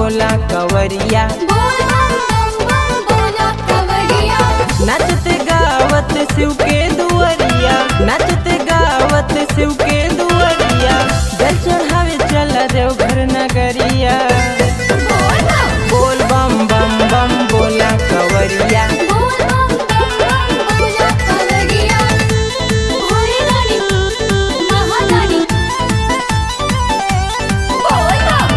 बोला कवरिया बोल बम बम बम बोला कवरिया नचत गावत शिव के दुअरिया नचत गावत शिव के दुअरिया जल चढ़ावे चल देवघर नगरिया बोल बम बोल बम बम बम बोला कवरिया बोल बम बम बम बोला कवरिया भोले दानी महादानी बोल बम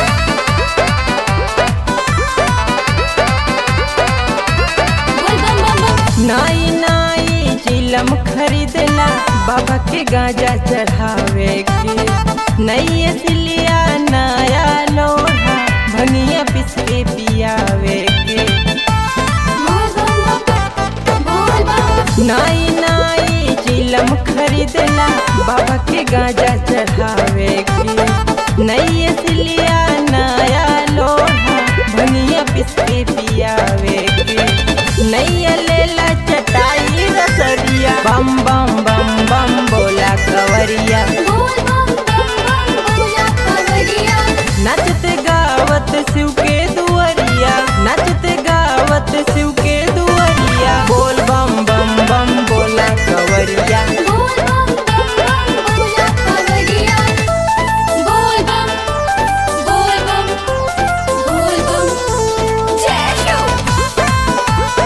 बोल बम बम बम नाई नाई चिलम खरीदला बाबा के गांजा चढ़ावे के नई सिलिया नया लोहा भंगिया पिस के पियावे के बोल बम बम बोल बम नाई नाई चिलम खरीदला बाबा के गांजा चढ़ावे के नई सिलिया नया लोहा भंगिया पिस के पियावे के नैया लेला चटाई रसरिया बम बम बम बम बोला कवरिया बोल बम बम बम बोला कवरिया नचत गावत शिव के दुअरिया नचत गावत शिव के दुअरिया बोल बम बम बम बोला कवरिया बोल बम बम बम बोला कवरिया बोल बम बोल बम बोल बम जय शिव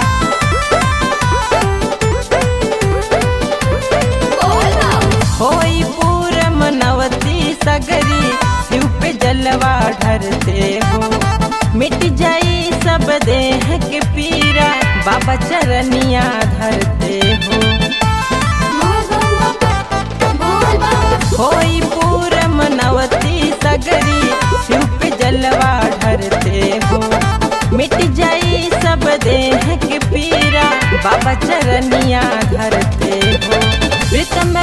बोल बम होई पूर मनवती सगरी शिव पे जलवा ढरते हो मिट जाई सब देह के पीरा बाबा चरनिया धरते हो बोल बम बोल बम होई पूर मनवती सगरी शिव पे जलवा ढरते हो मिट जाई सब देह के पीरा बाबा चरनिया धरते हो प्रीतम